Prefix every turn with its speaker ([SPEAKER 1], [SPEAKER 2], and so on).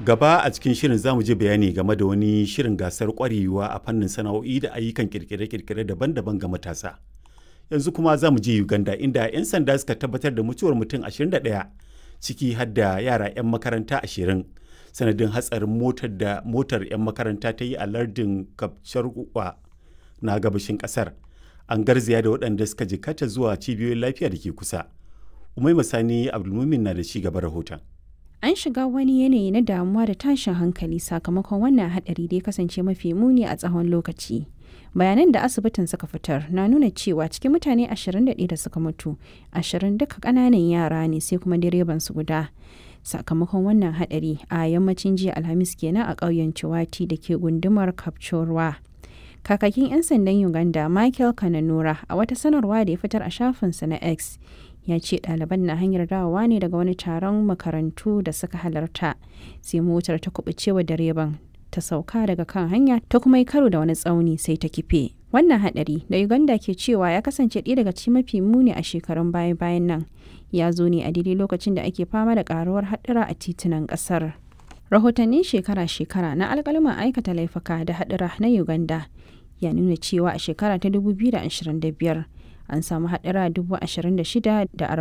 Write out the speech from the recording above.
[SPEAKER 1] gaba a cikin shirin zamu ji bayani game da wani shirin gasar kwarewa a fannin sana'o'i da ayyukan kirkire-kirkire daban-daban ga matasa. Yanzu kuma za mu je Uganda inda 'yan sanda suka tabbatar da mutuwar mutum 21 ciki har da yara 'yan makaranta 20 sanadin hatsarin motar da motar 'yan makaranta ta yi a lardin Kapcharwa na gabashin kasar. An garzaya da waɗanda suka jikata zuwa cibiyoyin lafiya da ke kusa. Umai Masani Abdulmumin na da ci gaba rahoton.
[SPEAKER 2] An shiga wani yanayi na damuwa da tashin hankali sakamakon wannan haɗari da ya kasance mafi muni a tsawon lokaci. Bayanan da asibitin suka fitar na nuna cewa cikin mutane 21 da suka mutu, 20 duka ƙananan yara ne sai kuma direban su guda. Sakamakon wannan haɗari a yammacin jiya Alhamis kenan a ƙauyen Ciwati da ke gundumar Kapchorwa. Kakakin 'yan sandan Uganda Michael Kananura a wata sanarwa da ya fitar a shafinsa na X ya ce ɗaliban na hanyar dawowa ne daga wani taron makarantu da suka halarta sai motar ta kubucewa direban ta sauka daga kan hanya ta kuma yi karo da wani tsauni sai ta kife wannan hadari da uganda ke cewa ya kasance ɗaya daga cikin mafi muni a shekarun baya bayan nan ya zo ne a daidai lokacin da ake fama da karuwar haɗura a titunan ƙasar rahotannin shekara-shekara na alƙaluman aikata laifuka da haɗura na uganda ya nuna cewa a shekara ta 2025 an samu haɗura 26,000